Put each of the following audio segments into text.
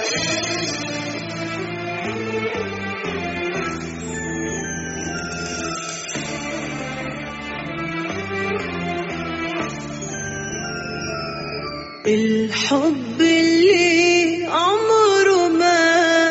الحب اللي عمره ما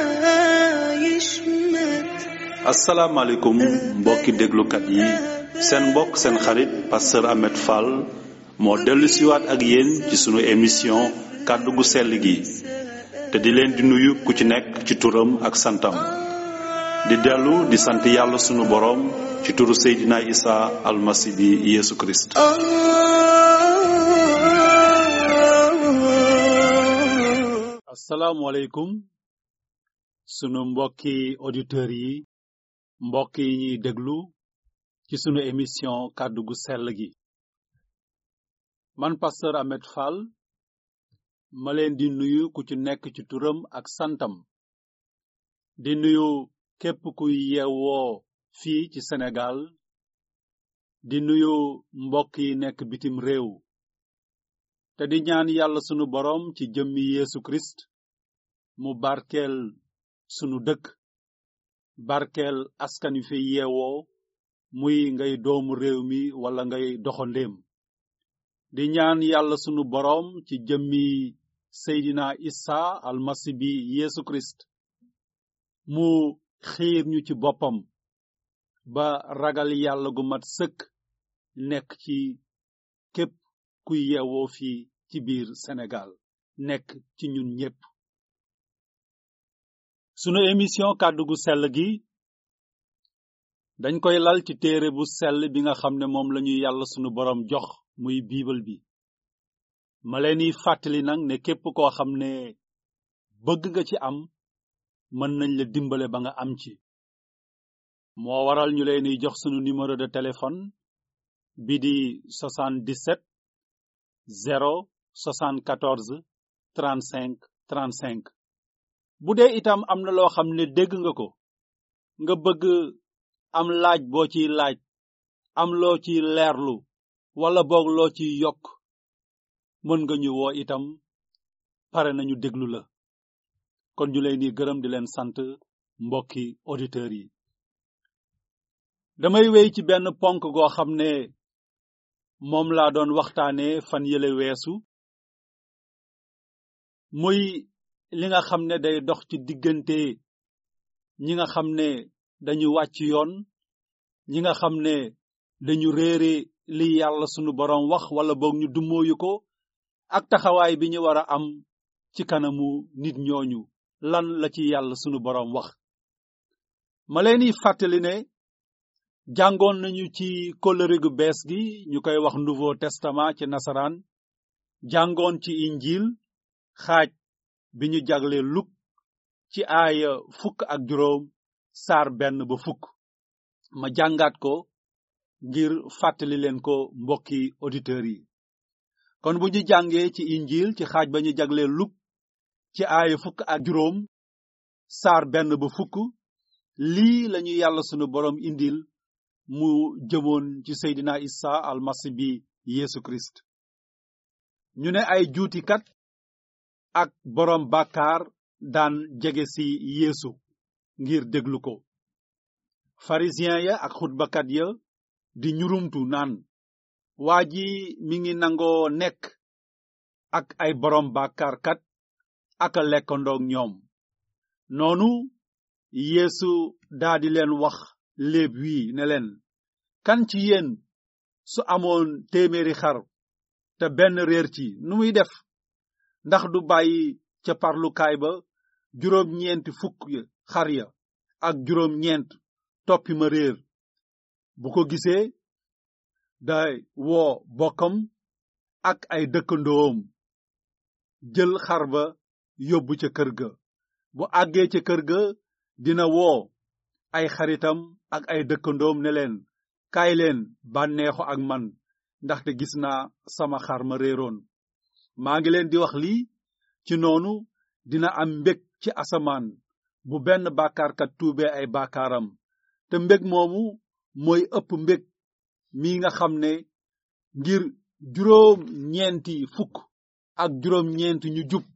يشمت asalaamaaleykum mbokki déglukat yi seen mbokk seen xarit pasteur Ahmed Fall moo dellu siwaat ak yéen ci sunu émission kàddu gu sell gi te di leen di nuyu ku ci nekk ci turam ak santam di dellu di sant yàlla sunu boroom ci turu Seydina Isa almasi bi Yeesu Kirist آه asalaamaaleykum sunu mbokki auditeurs yi mbokk yi ñuy déglu ci sunu émission kàddu gu sell gi man pasteur Ahmed Fall ma leen di nuyu ku ci nekk ci turam ak santam di nuyu képp kuy yeewoo fii ci Sénégal di nuyu mbokk yi nekk bitim réew te di ñaan yàlla sunu boroom ci jëmmi Yeesu Kirist mu barkeel sunu dëkk barkeel askan wi fi yeewoo muy ngay doomu réew mi wala ngay doxandéem di ñaan yàlla sunu boroom ci jëmmi Seydina Isa almasi bi Yeesu Kirist mu xiir ñu ci boppam ba ragal yàlla gu mat sëkk nekk ci képp kuy yeewoo fii ci biir Sénégal nekk ci ñun ñépp sunu émission kàddu gu sell gi dañ koy lal ci téere bu sell bi nga xam ne moom lañuy yàlla sunu boroom jox muy biibal bi ma leen di fàttali nag ne képp koo xam ne bëgg nga ci am mën nañ la dimbale ba nga am ci moo waral ñu leen di jox sunu numéro de téléphone bi di 77 0 74 35 35 bu dee itam am na loo xam ne dégg nga ko nga bëgg am laaj boo ciy laaj am loo ciy leerlu wala boog loo ciy yokk mën nga ñu woo itam pare nañu déglu la kon ñu leen di gërëm di leen sant mbokki auditeurs yi damay wéy ci benn ponk goo xam ne moom laa doon waxtaane fan yële weesu muy li nga xam ne day dox ci diggante ñi nga xam ne dañu wàcc yoon ñi nga xam ne dañu réere li yàlla sunu boroom wax wala boog ñu dummóoyu ko ak taxawaay bi ñu war a am ci kanamu nit ñooñu lan la ci yàlla sunu boroom wax ma leen di fàttali ne jàngoon nañu ci kóllëre gu bees gi ñu koy wax nouveau testament ci nasaraan jàngoon ci injil xaaj bi ñu jagle luk ci aaya fukk ak juróom saar benn ba fukk ma jàngaat ko ngir fàttali leen ko mbokki auditeurs yi kon bu ñu jàngee ci injil ci xaaj ba ñu jagle luk ci aaya fukk ak juróom saar benn ba fukk lii lañu yàlla sunu boroom indil mu jëmoon ci Seydina Isa almasi bi Yeesu Kirist ñu ne ay juutikat ak boroom bàkkaar daan jege ci Yeesu ngir déglu ko pharisien ya ak xutbakat ya di ñurumtu naan waa ji mi ngi nangoo nekk ak ay boroom bàkkaarkat ak a lekkandoog ñoom noonu Yeesu daldi leen wax léeb wii ne leen kan ci yéen su amoon téeméeri xar te benn réer ci nu muy def ndax du bàyyi ca parlukaay ba juróom ñeenti fukk xar ya ak juróom ñeent toppi ma réer bu ko gisee day woo bokkam ak ay dëkkandoom jël xar ba yóbbu ca kër ga bu àggee ca kër ga dina woo ay xaritam ak ay dëkkandoom ne leen kaay leen bànneexu ak man ndaxte gis naa sama xar ma réeroon maa ngi leen di wax lii ci noonu dina am mbég ci asamaan bu benn bàkkaarkat tuubee ay bàkkaaram te mbég moomu mooy ëpp mbég mi nga xam ne ngir juróom ñeenti fukk ak juróom ñeenti ñu jub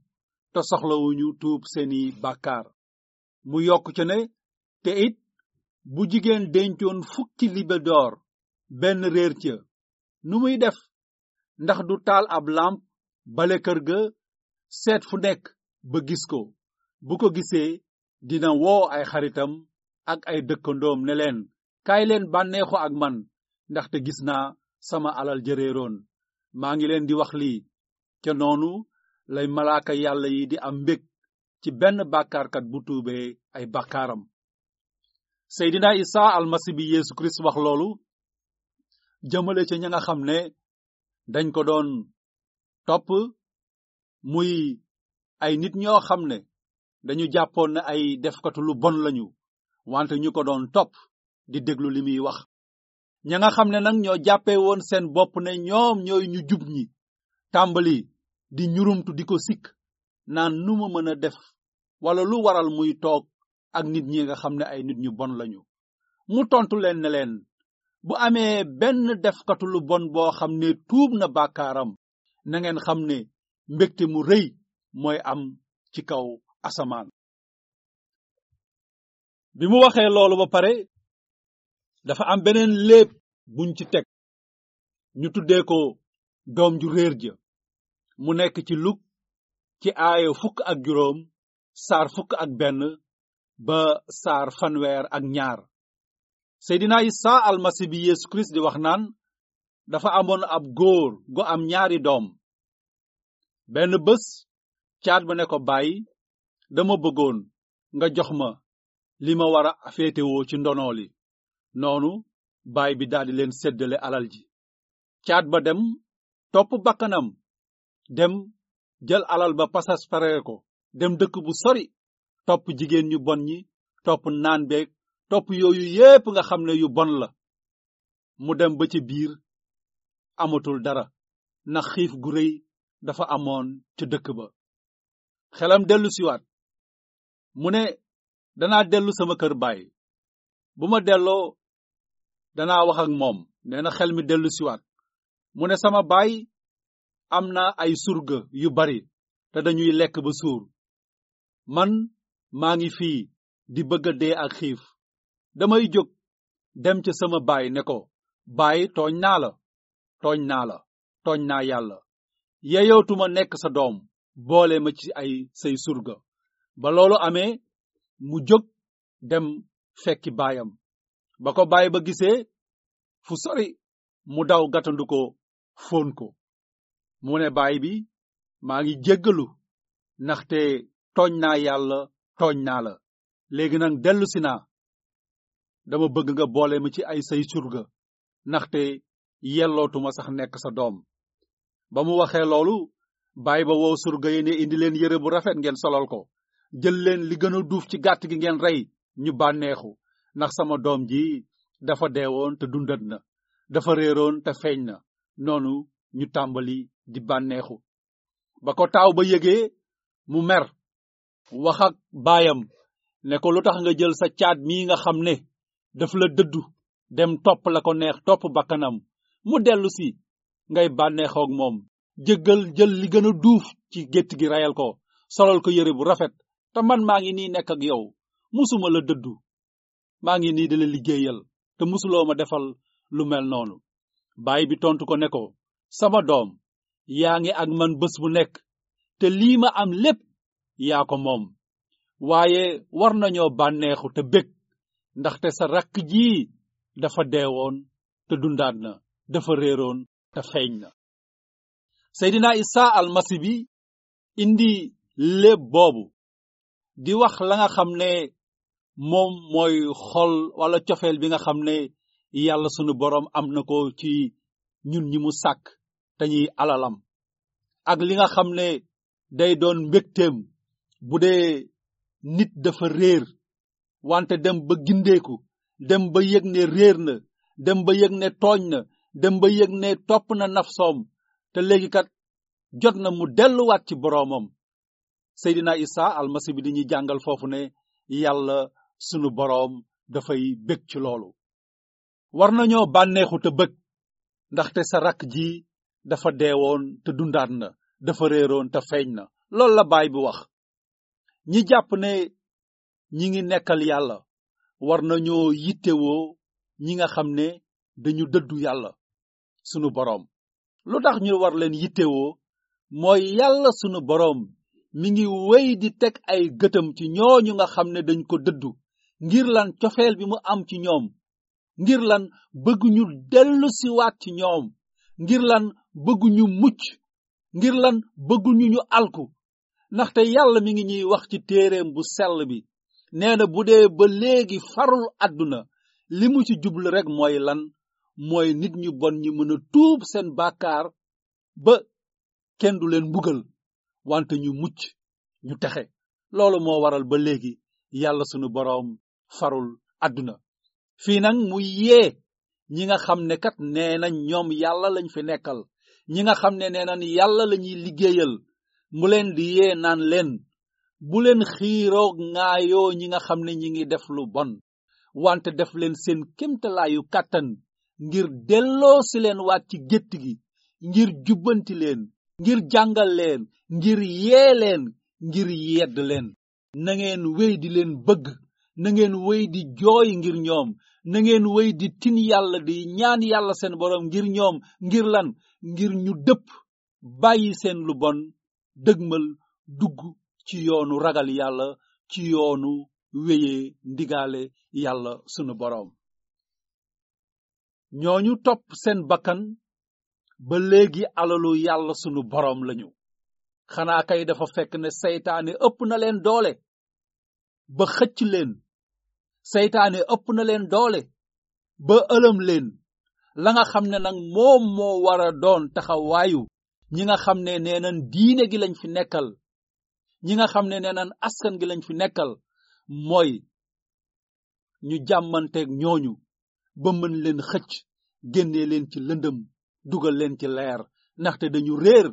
te soxlawuñu tuub seeni bàkkaar mu yokk ca ne te it bu jigéen dencoon fukki libe d'or benn réer ca nu muy def ndax du taal ab lamp bale kër ga seet fu nekk ba gis ko bu ko gisee dina woo ay xaritam ak ay dëkkandoom ne leen kaay leen bànneexu ak man ndaxte gis naa sama alal jëreeroon maa ngi leen di wax lii ca noonu lay malaaka yàlla yi di am mbég ci benn bàkkaarkat bu tuubee ay bàkkaaram seydina isa almasi bi yeesu kirist wax loolu jëmale ca ña nga xam ne dañ ko doon topp muy ay nit ñoo xam ne dañu jàppoon ne ay defkatu lu bon lañu wante ñu ko doon topp di déglu li muy wax ña nga xam ne nag ñoo jàppee woon seen bopp ne ñoom ñooy ñu jub ñi tàmbali di ñurumtu di ko sikk naan nu ma mën a def wala lu waral muy toog ak nit ñi nga xam ne ay nit ñu bon lañu mu tontu leen ne leen bu amee benn defkatu lu bon boo xam ne tuub na bàkkaaram na ngeen xam ne mbégte mu rëy mooy am ci kaw asamaan bi mu waxee loolu ba pare dafa am beneen léeb buñ ci teg ñu tuddee ko doom ju réer ja mu nekk ci luk ci aaya fukk ak juróom saar fukk ak benn ba saar fanweer ak ñaar seydina isa almasi bi yeesu kirist di wax naan dafa amoon ab góor gu am ñaari doom benn bés caat ba ne ko bàyyi dama bëggoon nga jox ma li ma war a féetewoo ci ndono li noonu baay bi daldi leen séddale alal ji caat ba dem topp bakkanam dem jël alal ba pasas paree ko dem dëkk bu sori topp jigéen ñu bon ñi topp naan beeg topp yooyu yépp nga xam ne yu bon la mu dem ba ci biir amatul dara ndax xiif gu rëy dafa amoon ca dëkk ba xelam dellu siwaat mu ne danaa dellu sama kër baay bu ma delloo danaa wax ak moom nee na xel mi dellu siwaat mu ne sama baay am na ay surga yu bari te dañuy lekk ba suur man maa ngi fii di bëgg a dee ak xiif damay jóg dem ca sama baay ne ko baay tooñ naa la tooñ naa la tooñ naa yàlla yeyootuma nekk sa doom boole ma ci ay say surga ba loolu amee mu jóg dem fekki baayam ba ko baay ba gisee fu sori mu daw gàttandu ko fóon ko mu ne baay bi maa ngi jéggalu ndaxte tooñ naa yàlla tooñ naa la léegi nag dellu si naa dama bëgg nga boole ma ci ay say surga ndaxte yellootuma sax nekk sa doom ba mu waxee loolu baay ba woo surga yi ne indi leen yére bu rafet ngeen solal ko jël leen li gën a duuf ci gàtt gi ngeen rey ñu bànneexu ndax sama doom ji dafa deewoon te dundat na dafa réeroon te feeñ na noonu ñu tàmbali di bànneexu ba ko taaw ba yëgee mu mer wax ak baayam ne ko lu tax nga jël sa caat mii nga xam ne daf la dëddu dem topp la ko neex topp bakkanam mu dellu si ngay bànneexoog moom jëggal jël li gën a duuf ci gétt gi rayal ko solal ko yére bu rafet te man maa ngi nii nekk ak yow musuma la dëddu maa ngi nii di la liggéeyal te musuloo ma defal lu mel noonu baay bi tontu ko ne ko sama doom yaa ngi ak man bés bu nekk te lii ma am lépp yaa ko moom waaye war nañoo bànneexu te bég ndaxte sa rakk jii dafa deewoon te dundaat na dafa réeroon te feeñ na seydina isa almasi bi indi léeb boobu di wax la nga xam ne moom mooy xol wala cofeel bi nga xam ne yàlla sunu boroom am na ko ci ñun ñi mu sàkk te ñuy alalam ak li nga xam ne day doon mbégteem bu dee nit dafa réer wante dem ba gindeeku dem ba yëg ne réer na dem ba yëg ne tooñ na dem ba yëg ne topp na nafsoom te léegi kat jot na mu delluwaat ci boroomam Seydina Isa almasi bi dañuy jàngal foofu ne yàlla sunu boroom dafay bég ci loolu war nañoo bànneexu te bëgg ndaxte sa rakk ji dafa deewoon te dundaat na dafa réeroon te feeñ na loolu la baay bi wax ñi jàpp ne ñi ngi nekkal yàlla war nañoo yittewoo ñi nga xam ne dañu dëddu yàlla sunu boroom lu tax ñu war leen yittewoo mooy yàlla sunu boroom mi ngi wéy di teg ay gëtam ci ñooñu nga xam ne dañ ko dëddu ngir lan cofeel bi mu am ci ñoom ngir lan bëgg ñu dellu si waat ci ñoom ngir lan bëgg ñu mucc ngir lan bëgg ñu ñu alku ndaxte yàlla mi ngi ñuy wax ci téereem bu sell bi nee na bu dee ba léegi farul àdduna li mu ci jublu rek mooy lan mooy nit ñu bon ñi mën a tuub seen bàkkaar ba kenn du leen mbugal wante ñu mucc ñu texe loolu moo waral ba léegi yàlla sunu boroom farul àdduna fii nag mu yee ñi nga xam ne kat nee nañ ñoom yàlla lañ fi nekkal ñi nga xam ne nee nañ yàlla lañuy liggéeyal mu leen di yee naan leen bu leen xiiroo ŋaayoo ñi nga xam ne ñi ngi def lu bon wante def leen seen kémtalaayu kàttan ngir delloo si leen waat ci gétt gi ngir jubbanti leen ngir jàngal leen ngir yee leen ngir yedd leen na ngeen wéy di leen bëgg na ngeen wéy di jooy ngir ñoom na ngeen wéy di tin yàlla di ñaan yàlla seen boroom ngir ñoom ngir lan ngir ñu dëpp bàyyi seen lu bon dëgmal dugg ci yoonu ragal yàlla ci yoonu wéyee ndigaale yàlla sunu boroom ñooñu topp seen bakkan ba léegi alalu yàlla sunu boroom lañu xanaa kay dafa fekk ne seytaane ëpp na leen doole ba xëcc leen seytaane ëpp na leen doole ba ëlëm leen la nga xam ne nag moom moo war a doon taxawaayu ñi nga xam ne nee nan diine gi lañ fi nekkal ñi nga xam ne nee nan askan gi lañ fi nekkal mooy ñu jàmmanteeg ñooñu ba mën leen xëcc génnee leen ci lëndëm dugal leen ci leer ndaxte dañu réer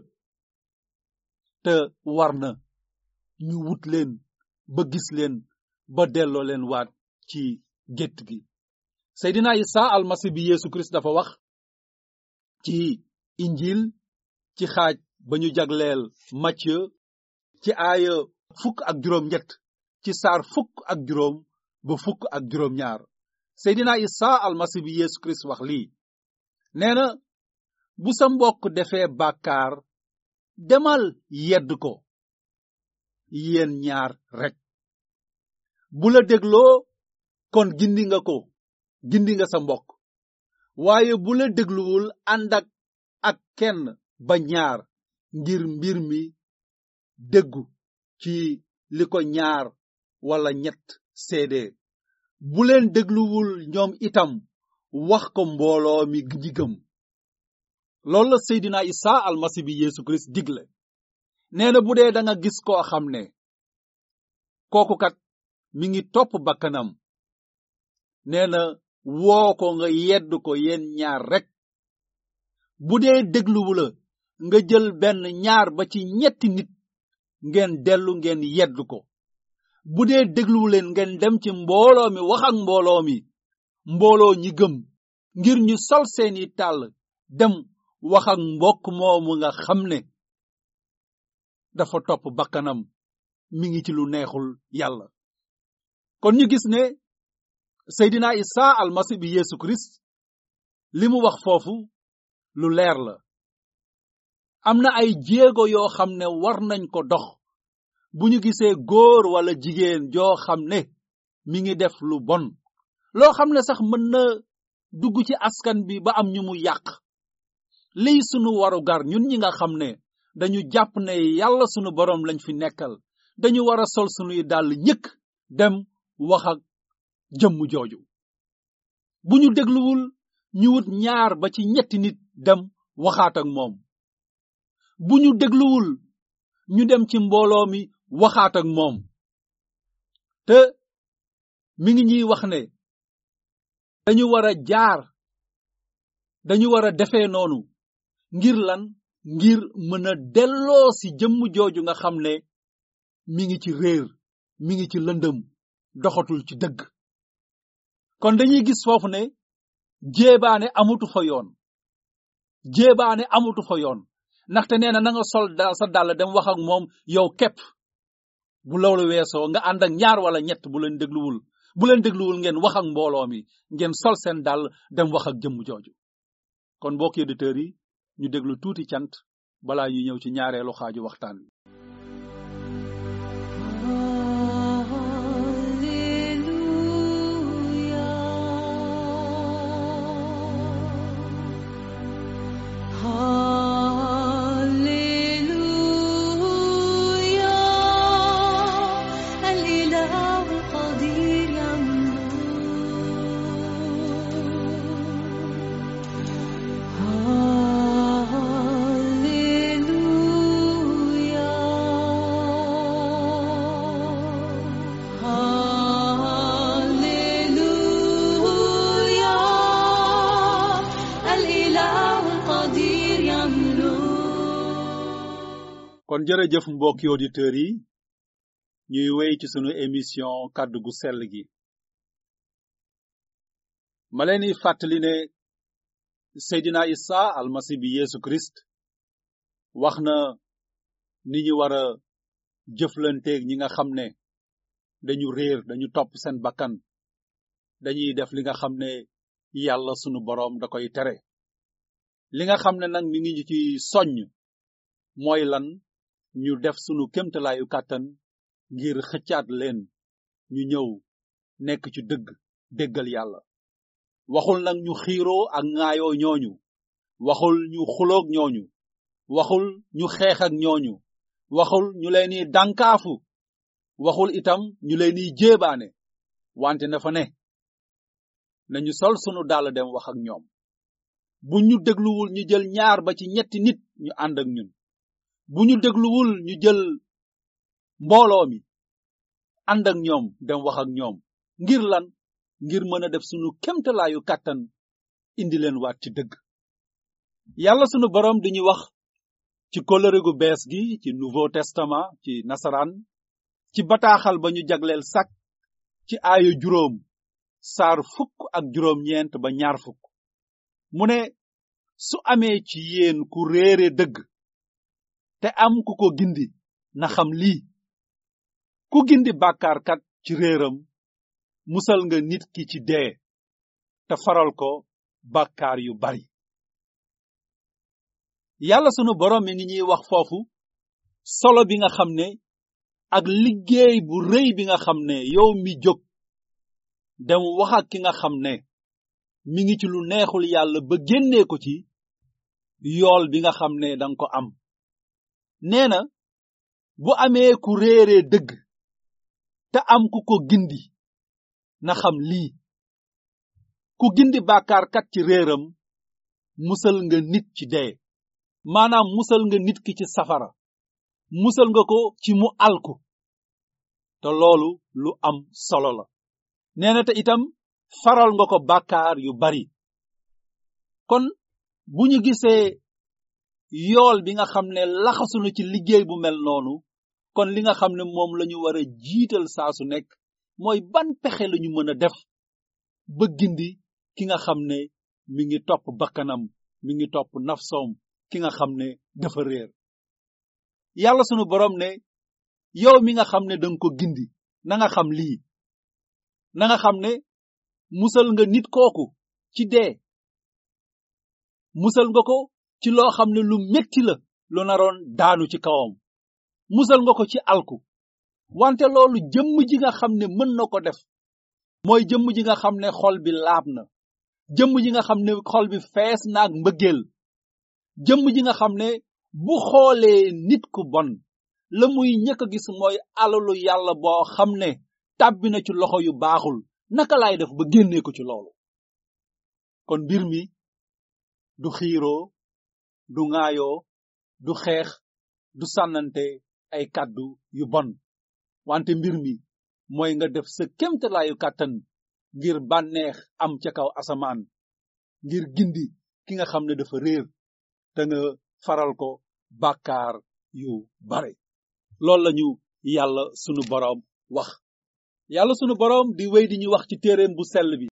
te war na ñu wut leen ba gis leen ba delloo leen waat ci gétt gi Seydina Isa almasi bi Yeesu Kirist dafa wax ci injil ci xaaj ba ñu jagleel Matthieu ci aaya fukk ak juróom ñett ci saar fukk ak juróom ba fukk ak juróom ñaar Seydina Isa almasi bi Yeesu Kirist wax lii nee na bu sa mbokk defee bàkkaar demal yedd ko yéen ñaar rek bu la dégloo kon gindi nga ko gindi nga sa mbokk waaye bu la dégluwul ànd ak ak kenn ba ñaar ngir mbir mi déggu ci li ko ñaar wala ñett seede bu leen dégluwul ñoom itam wax ko mbooloo mi ñi gëm loolu la Seydina Isa almasi bi Yeesu Kirist digle nee na bu dee da nga gis koo xam ne kooku kat mi ngi topp bakkanam nee na woo ko nga yedd ko yéen ñaar rek bu dee dégluwu la nga jël benn ñaar ba ci ñetti nit ngeen dellu ngeen yedd ko bu dee dégluwu leen ngeen dem ci mbooloo mi wax ak mbooloo mi mbooloo ñi gëm ngir ñu sol seeni tàll dem wax ak mbokk moomu nga xam ne dafa topp bakkanam mi ngi ci lu neexul yàlla kon ñu gis ne Seydina Isa almasi bi Yeesu Kirist li mu wax foofu lu leer la am na ay jéego yoo xam ne war nañ ko dox bu ñu gisee góor wala jigéen joo xam ne mi ngi def lu bon loo xam ne sax mën na dugg ci askan bi ba am ñu mu yàq liy sunu waru gar ñun ñi nga xam ne dañu jàpp ne yàlla sunu boroom lañ fi nekkal dañu war a sol sunuy dàll ñëkk dem wax ak jëmm jooju bu ñu dégluwul ñu wut ñaar ba ci ñetti nit dem waxaat ak moom bu ñu dégluwul ñu dem ci mbooloo mi waxaat ak moom te mi ngi ñuy wax ne dañu war a jaar dañu war a defee noonu ngir lan ngir mën a delloo si jëmm jooju nga xam ne mi ngi ci réer mi ngi ci lëndëm doxatul ci dëgg kon dañuy gis foofu ne jéebaane amutu fa yoon jéebaane amutu fa yoon ndaxte nee na na nga sol da sa dàll dem wax ak moom yow képp bu loolu weesoo nga ànd ak ñaar wala ñett bu leen dégluwul bu leen dégluwul ngeen wax ak mbooloo mi ngeen sol seen dàll dem wax ak jëmm jooju kon mbokki auditeurs yi ñu déglu tuuti cant balaa ñu ñëw ci ñaareelu xaaju waxtaan wi الإله القدير يملك هاليلويا هاليلويا الإله القدير يملك kon jërëjëf mbokki auditeurs yi ñuy wéy ci sunu émission kàddu gu sell gi ma leen di fàttali ne Seydina Isa almasi bi Yesu Christ wax na ni ñu war a jëflanteeg ñi nga xam ne dañu réer dañu topp seen bakkan dañuy def li nga xam ne yàlla sunu boroom da koy tere li nga xam ne nag mi ngi ñu ci soññ mooy lan ñu def sunu kémtalaayu kàttan ngir xëccaat leen ñu ñëw nekk ci dëgg déggal yàlla waxul nag ñu xiiroo ak ŋaayoo ñooñu waxul ñu xuloog ñooñu waxul ñu xeex ak ñooñu waxul ñu leen di dànkaafu waxul itam ñu leen di jéebaane wante na fa ne nañu sol sunu dàll dem wax ak ñoom bu ñu dégluwul ñu jël ñaar ba ci ñetti nit ñu ànd ak ñun bu ñu dégluwul ñu jël mbooloo mi ànd ak ñoom dem wax ak ñoom ngir lan ngir mën a def sunu kemtalaayu kàttan indi leen waat ci dëgg yàlla sunu boroom dañuy wax ci kóllëre gu bees gi ci nouveau testament ci nasaraan ci bataaxal ba ñu jagleel sak ci aayo juróom saar fukk ak juróom ñeent ba ñaar fukk mu ne su amee ci yéen ku réere dëgg te am ku ko gindi na xam lii ku gindi bàkkaarkat ci réeram musal nga nit ki ci dee te faral ko bàkkaar yu bari yàlla sunu boroom mi ngi ñuy wax foofu solo bi nga xam ne ak liggéey bu rëy bi nga xam ne yow mi jóg dem wax ak ki nga xam ne mi ngi ci lu neexul yàlla ba génnee ko ci yool bi nga xam ne danga ko am nee na bu amee ku réeree dëgg te am ku ko gindi na xam lii ku gindi bàkkaarkat ci réeram musal nga nit ci dee maanaam musal nga nit ki ci safara musal nga ko ci mu alku te loolu lu am solo la nee na te itam faral nga ko bàkkaar yu bari kon bu ñu gisee yool bi nga xam ne laxasunu ci liggéey bu mel noonu kon li nga xam ne moom lañu war a jiital saa su nekk mooy ban pexe lañu mën a def ba gindi ki nga xam ne mi ngi topp bakkanam mi ngi topp nafsoom ki nga xam ne dafa réer yàlla sunu borom ne yow mi nga xam ne danga ko gindi na nga xam lii na nga xam ne musal nga nit kooku ci dee musal nga ko ci loo xam ne lu metti la lu naroon daanu ci kawam musal nga ko ci alku wante loolu jëmm ji nga xam ne mën na ko def mooy jëmm ji nga xam ne xol bi laab na jëmm ji nga xam ne xol bi fees naag mbëggeel jëmm ji nga xam ne bu xoolee nit ku bon la muy ñëkk a gis mooy alalu yàlla boo xam ne tàbbi na ci loxo yu baaxul naka laay def ba génnee ko ci loolu kon mbir mi du xiiroo du ŋaayoo du xeex du sànnante ay kàddu yu bon wante mbir mi mooy nga def sa kémtalaayu kàttan ngir bànneex am ca kaw asamaan ngir gindi ki nga xam ne dafa réer te nga faral ko bàkkaar yu bare loolu lañu yàlla sunu boroom wax yàlla sunu boroom di wéy di ñu wax ci téereem bu sell bi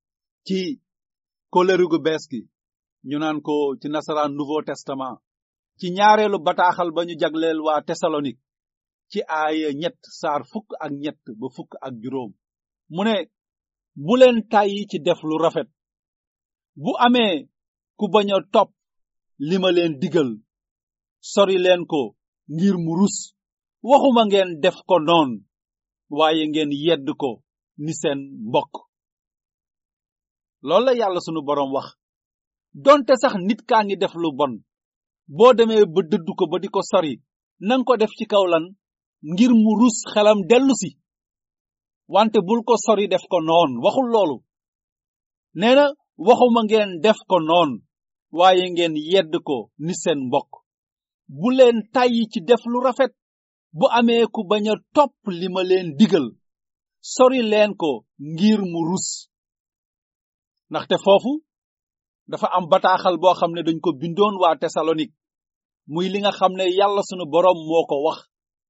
ci kóllëre gu bees gi ñu naan ko ci nasaraan nouveau testament ci ñaareelu bataaxal ba ñu jagleel waa Tesalonik ci aaya ñett saar fukk ak ñett ba fukk ak juróom mu ne bu leen tàyyi ci def lu rafet bu amee ku bañ a topp li ma leen digal sori leen ko ngir mu rus waxuma ngeen def ko noon waaye ngeen yedd ko ni seen mbokk loolu la yàlla sunu boroom wax donte sax nit kaa ngi def lu bon boo demee ba dëddu ko ba di ko sori nang ko def ci kaw lan ngir mu rus xelam dellu si wante bul ko sori def ko noon waxul loolu nee na waxuma ngeen def ko noon waaye ngeen yedd ko ni seen mbokk bu leen tàyyi ci def lu rafet bu amee ku bañ a topp li ma leen digal sori leen ko ngir mu rus ndaxte foofu dafa am bataaxal boo xam ne dañ ko bindoon waa Tesalonik muy li nga xam ne yàlla sunu boroom moo ko wax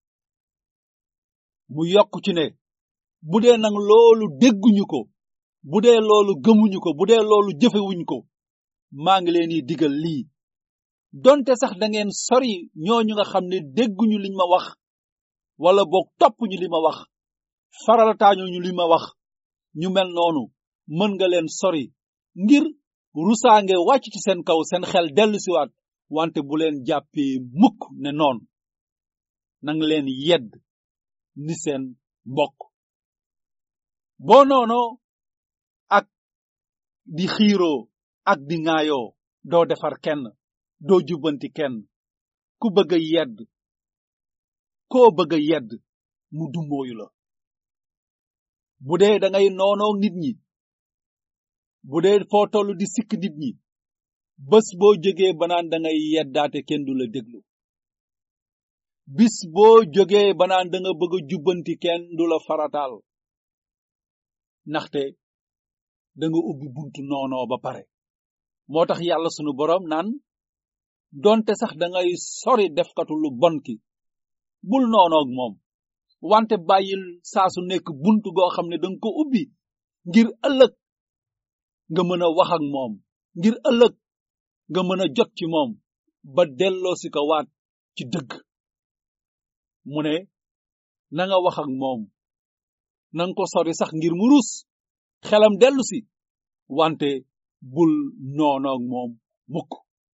mu yokk ci ne bu dee nag loolu dégguñu ko bu dee loolu gëmuñu ko bu dee loolu jëfewuñ ko maa ngi leen di digal lii donte sax da ngeen sori ñooñu nga xam ne dégguñu liñ ma wax wala boog toppuñu li ma wax faralataañuñu li ma wax ñu mel noonu mën nga leen sori ngir rusaange wàcc ci seen kaw seen xel dellusiwaat wante bu leen jàppee mukk ne noon nang leen yedd ni seen mbokk boo noonoo ak di xiiroo ak di ŋaayoo doo defar kenn doo jubbanti kenn ku bëgg a yedd koo bëgg a yedd mu dummóoyu la bu dee da ngay noonoo nit ñi bu dee foo toll di sikk nit ñi bés boo jógee banaan da ngay yeddaate kenn du la déglu bis boo jógee banaan da nga bëgg a jubbanti kenn du la farataal ndaxte da nga ubbi buntu noonoo ba pare moo tax yàlla sunu boroom naan donte sax da ngay sori defkatu lu bon ki bul noonoog moom wante bàyyil saa su nekk buntu goo xam ne danga ko ubbi ngir ëllëg nga mën a wax ak moom ngir ëllëg nga mën a jot ci moom ba delloo si ko waat ci dëgg mu ne na nga wax ak moom nanga ko sori sax ngir mu rus xelam dellu si wante bul noonoog moom mukk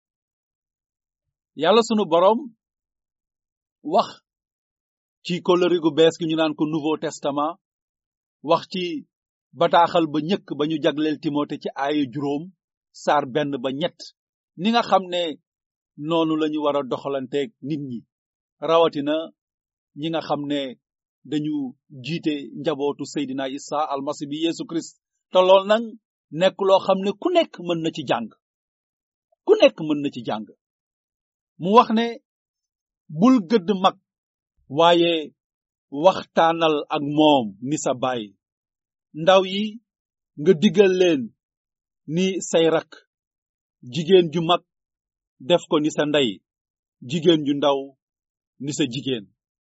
yàlla sunu boroom wax ci kóllëre gu bees gi ñu naan ko nouveau testament wax ci bataaxal ba ñëkk ba ñu jagleel timote ci aaya juróom saar benn ba ñett ni nga xam ne noonu lañu war a doxalanteeg nit ñi rawatina ñi nga xam ne dañu jiite njabootu Seydina Isa almasi bi Yesu Christ te lool nag nekk loo xam ne ku nekk mën na ci jàng ku nekk mën na ci jàng mu wax ne bul gëdd mag waaye waxtaanal ak moom ni sa baay ndaw yi nga digal leen ni say rak jigéen ju mag def ko ni sa ndey jigéen ju ndaw ni sa jigéen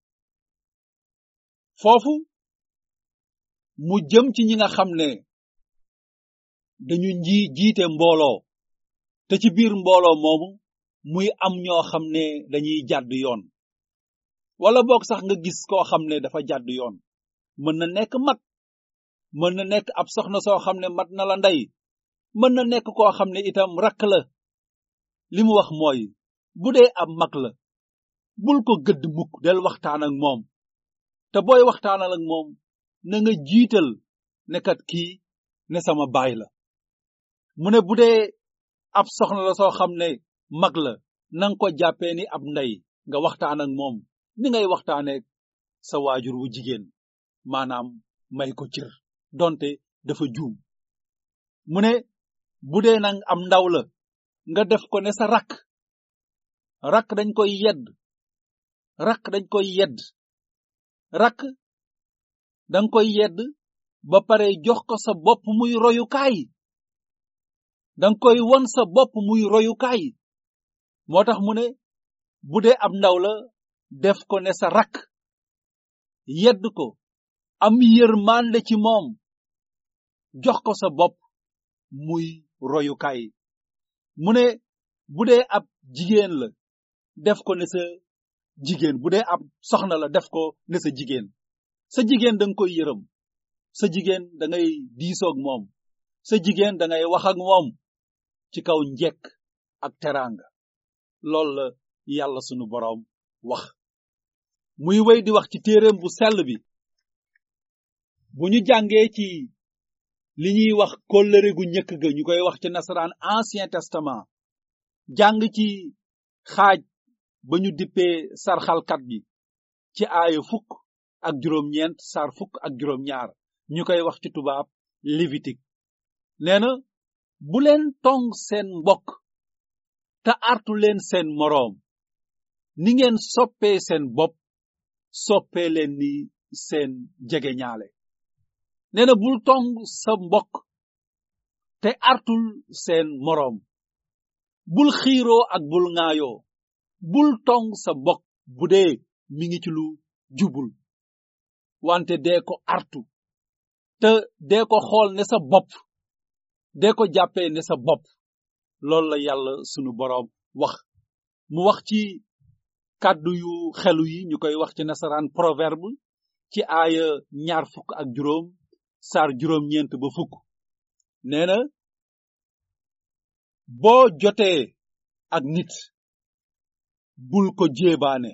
foofu mu jëm ci ñi nga xam ne dañu nji jiite mbooloo te ci biir mbooloo moomu muy am ñoo xam ne dañuy jàdd yoon wala boog sax nga gis koo xam ne dafa jàdd yoon mën na nekk mag mën na nekk ab soxna soo xam ne mat na la ndey mën na nekk koo xam ne itam rakk la li mu wax mooy bu dee ab mag la bul ko gëdd mukk del waxtaan ak moom te booy waxtaanal ak moom na nga jiital ne kat kii ne sama baay la mu ne bu dee ab soxna la soo xam ne mag la nanga ko jàppee ni ab ndey nga waxtaan ak moom ni ngay waxtaaneek sa waajur wu jigéen maanaam may ko cër donte dafa juum mu ne bu dee nag am ndaw la nga def ko ne sa rakk rakk dañ koy yedd rakk dañ koy yedd rakk danga koy yedd ba pare jox ko sa bopp muy royukaay danga koy won sa bopp muy royukaay moo tax mu ne bu dee ab ndaw la def ko ne sa rakk yedd ko am yërmande ci moom jox ko sa bopp muy royukaay mu ne bu dee ab jigéen la def ko ne sa jigéen bu dee ab soxna la def ko ne sa jigéen sa jigéen da nga koy yërëm sa jigéen da ngay diisoog moom sa jigéen da ngay wax ak moom ci kaw njekk ak teraanga loolu la yàlla sunu boroom wax muy wéy di wax ci téereem bu sell bi bu ñu jàngee ci li ñuy wax kóllëre gu njëkk ga ñu koy wax ci nasaraan ancien testament jàng ci xaaj ba ñu dippee sarxalkat bi ci aaya fukk ak juróom-ñeent sar fukk ak juróom-ñaar ñu koy wax ci tubaab lévitique nee na bu leen tong seen mbokk te artu leen seen moroom ni ngeen soppee seen bopp soppee leen ni seen jegeñaale nee na bul tong sa mbokk te artul seen moroom bul xiiroo ak bul ŋaayoo bul tong sa mbokk bu dee mi ngi ci lu jubul wante dee ko artu te dee ko xool ne sa bopp dee ko jàppee ne sa bopp loolu la yàlla sunu boroom wax mu wax ci kàddu yu xelu yi ñu koy wax ci nasaraan proverbe ci aaya ñaar fukk ak juróom saar juróom-ñeent ba fukk nee na boo jotee ak nit bul ko jéebaane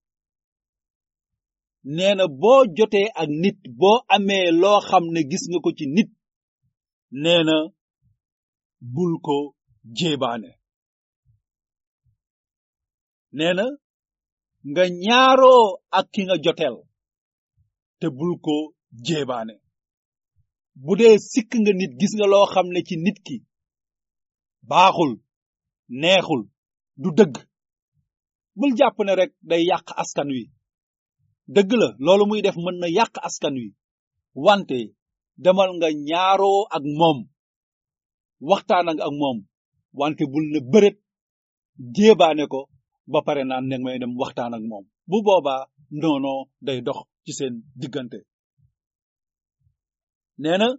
nee na boo jotee ak nit boo amee loo xam ne gis nga ko ci nit nee na bul ko jéebaane nee na nga ñaaroo ak ki nga joteel te bul ko jéebaane bu dee sikk nga nit gis nga loo xam ne ci nit ki baaxul neexul du dëgg bul jàpp ne rek day yàq askan wi dëgg la loolu muy def mën na yàq askan wi wante demal nga ñaaroo ak moom waxtaan ak moom wante bul ne bërét jéebaane ko ba pare naan ne may dem waxtaan ak moom bu boobaa noonoo day dox ci seen diggante nee na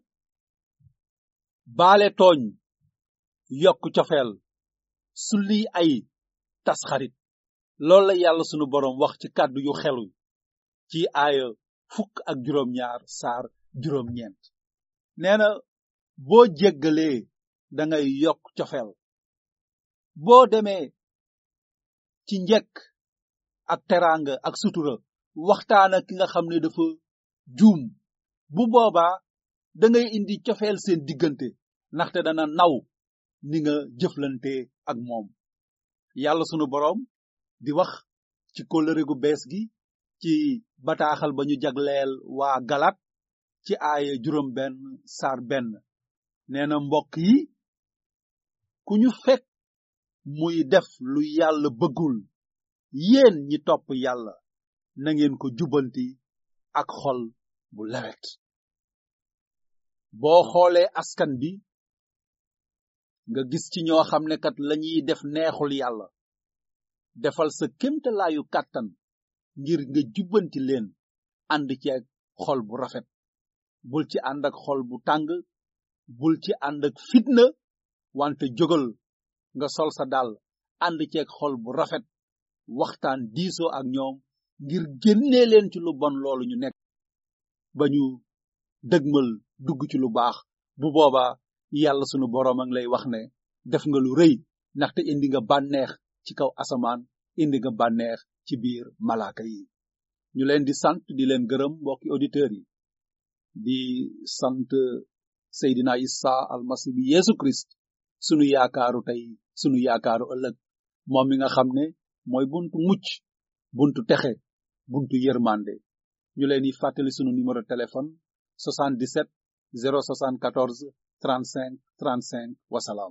baale tooñ yokk cofeel sulli ay tas xarit loolu la yàlla sunu boroom wax ci kàddu yu xelu ci aaya fukk ak juróom-ñaar saar juróom-ñeent nee na boo jéggalee da ngay yokk cofeel boo demee ci njekk ak teraanga ak sutura waxtaan ak ki nga xam ne dafa juum bu boobaa da ngay indi cofeel seen diggante ndaxte dana naw ni nga jëflante ak moom yàlla sunu boroom di wax ci kóllëre gu bees gi ci bataaxal ba ñu jagleel waa galat ci aaya juróom benn saar benn nee na mbokk yi ku ñu fekk muy def lu yàlla bëggul yéen ñi topp yàlla na ngeen ko jubanti ak xol bu lewet boo xoolee askan bi nga gis ci ñoo xam ne kat lañuy def neexul yàlla defal sa kémtalaayu kàttan ngir nga jubbanti leen ànd ci ak xol bu rafet bul ci ànd ak xol bu tàng bul ci ànd ak fitna wante jógal nga sol sa dàll ànd ci ak xol bu rafet waxtaan diisoo ak ñoom ngir génnee leen ci lu bon loolu ñu nekk ba ñu dëgmal dugg ci lu baax bu boobaa yàlla sunu boroom a ngi lay wax ne def nga lu rëy ndaxte indi nga bànneex ci kaw asamaan indi nga bànneex ci biir malaaka yi ñu leen di sant di leen gërëm mbokki auditeurs yi di sant Seydina Isa almasi bi Yesu Christ sunu yaakaaru tey sunu yaakaaru ëllëg moom mi nga xam ne mooy buntu mucc buntu texe buntu yërmande ñu leen di fàttali sunu numéro téléphone 77 074 35 35 wasalaam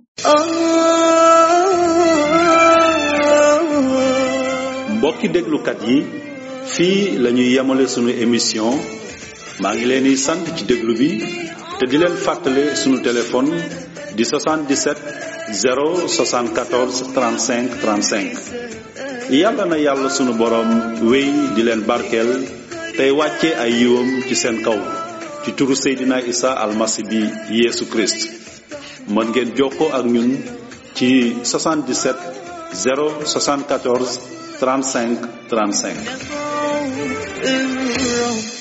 mbokki déglukat yi fii la ñuy yemale sunu émission maa ngi leen di sant ci déglu bi te di leen fàttale sunu téléphone di 77 074 35 35 yàlla na yàlla sunu boroom wéy di leen barkeel tey wàcce ay yiwam ci seen kaw ci turu Seydina Isa almasi bi Yeesu Christ mën ngeen jokkoo ak ñun ci 77 074 35 35 الرب